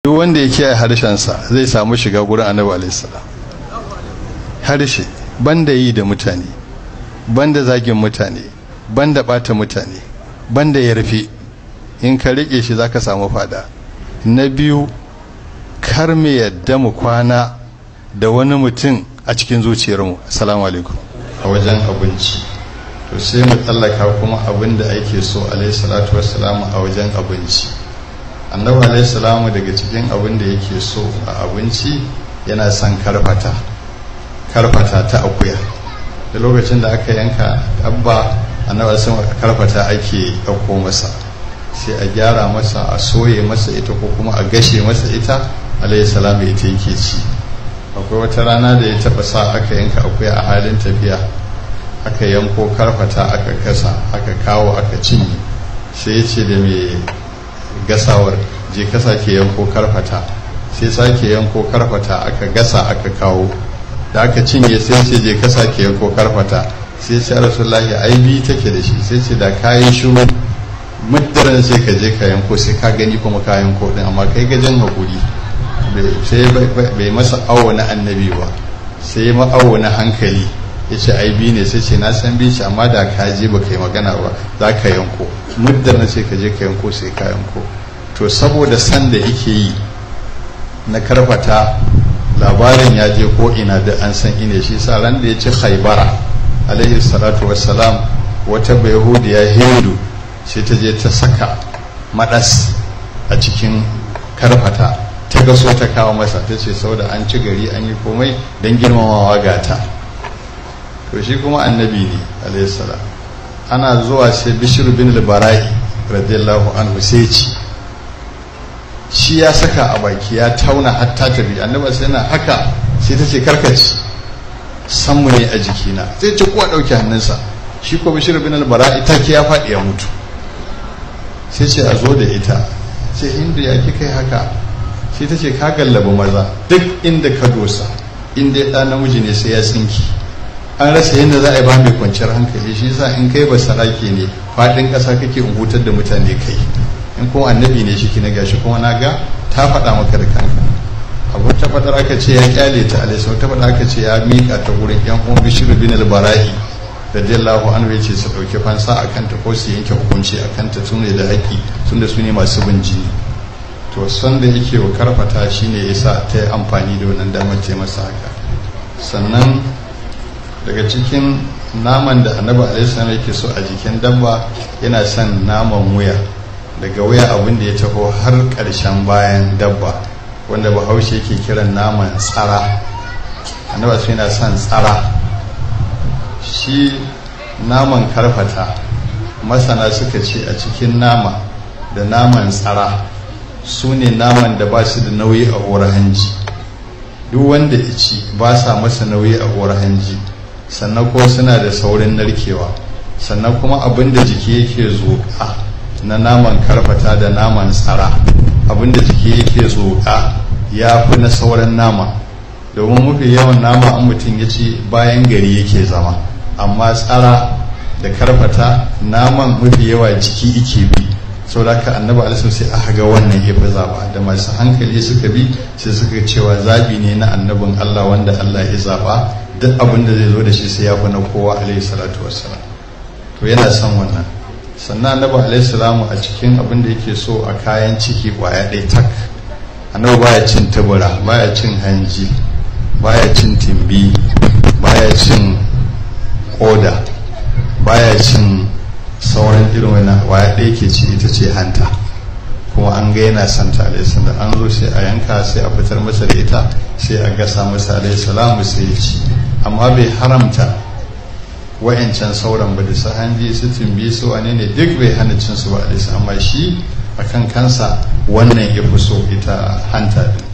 duk wanda ya kiyaye harshensa zai samu shiga gurin annabi alaihissalam harshe banda yi da mutane banda zagin mutane banda bata mutane banda ya rufe in ka rike shi zaka samu fada na biyu kar mu yadda mu kwana da wani mutum a cikin zuciyarmu assalamu alaikum a wajen abinci to sai mu tsallaka kuma abin da ake so alaihi salatu wassalamu a wajen abinci annabi alaihi salamu daga cikin abin da yake so a abinci yana son karfata karfata ta akuya da lokacin da aka yanka dabba annabi sun karfata ake ɗauko masa sai a gyara masa a soye masa ita ko kuma a gashe masa ita alaihi salamu ita yake ci akwai wata rana da ya taba sa aka yanka akuya a halin tafiya aka yanko karfata aka kasa aka kawo aka cinye sai ya ce da mai gasawar je ka sake yanko karfata sai sake yanko karfata aka gasa aka kawo da aka cinye sai ce je ka sake yanko karfata sai ce rasulullahi ai bi take da shi sai ce da kayi shiru muddaran sai ka je ka yanko sai ka gani kuma ka yanko din amma kai gajin hakuri sai bai masa awo na annabi ba sai ma awo na hankali ya ce ai bi ne sai ce na san bi shi amma da ka je ba kai magana ba za ka yanko muddar na ce ka je ka yanko sai ka yanko to saboda san da yake yi na karfata labarin ya je ko ina da an san ine shi sa ran da ya ci haibara alaihi salatu wassalam wata bayahudiya hindu sai ta je ta saka madas a cikin karfata ta gaso ta kawo masa ta ce sau da an ci gari an yi komai don girmamawa gata to shi kuma annabi ne alaihi salam ana zuwa sai bishir bin libara'i radiyallahu anhu sai ci shi ya saka a baki ya tauna hatta tafi annaba sai na haka sai ta ce karkaci sanmu ne a jikina sai ce kuwa ɗauki hannunsa shi ko bishir bin libara'i take ya faɗi ya mutu sai ce a zo da ita ce hindu ya ki kai haka sai ta ce ka gallaba maza duk inda ka dosa inda ya ɗan namiji ne sai ya tsinki an rasa yadda za a yi ba mai kwanciyar hankali shi yasa in kai ba sarake ne faɗin ƙasa kake in hutar da mutane kai in kuma annabi ne shi na gashi kuma na ga ta faɗa maka da kanka abu ta faɗar aka ce ya kyale ta alaisa ta faɗa aka ce ya miƙa ta gurin yan uwan bishiru bin al-bara'i radiyallahu anhu ya ce su ɗauki fansa a kanta ko su yanke hukunci a kanta tun da haƙƙi tun da su ne masu bin jini to son da yake wa karfata shine yasa ta yi amfani da wannan damar ce masa haka sannan daga cikin naman da annabi alaihissalam yake so a jikin dabba yana son naman wuya daga wuya abin da ya taho har ƙarshen bayan dabba wanda bahaushe yake kiran naman tsara annabi su yana son tsara shi naman karfata masana suka ce a cikin nama da naman tsara su ne naman da ba su da nauyi a horar hanji duk wanda ya ci ba sa masa nauyi a horar hanji sannan ko suna da saurin narkewa sannan kuma abin da jiki yake zoƙa na naman karfata da naman tsara abin da jiki yake zoƙa ya fi na sauran nama domin mafi yawan nama an mutum ya ci bayan gari yake zama amma tsara da karfata naman mafi yawa jiki ike bi sau da ka annaba alisun sai aka ga wannan ya fi zaba da masu hankali suka bi sai suka cewa zabi ne na annabin allah wanda allah ya zaba duk abin da zai zo da shi sai ya fi na kowa alaihi salatu wassalam to yana son wannan sannan annabi alaihi salamu a cikin abin da yake so a kayan ciki kwaya ɗaya tak annabi baya cin tubura baya cin hanji baya cin timbi baya cin koda baya cin sauran irin wani waya ɗaya ke ci ita ce hanta kuma an ga yana santa alaihi salam an zo sai a yanka sai a fitar masa da ita sai a gasa masa alaihi salamu sai ya ci amma bai haramta wa'yancan sauran ba da su hanji su tumbi su wane ne duk bai hana cin su ba alaihi amma shi akan kansa wannan ya fi so ita hanta din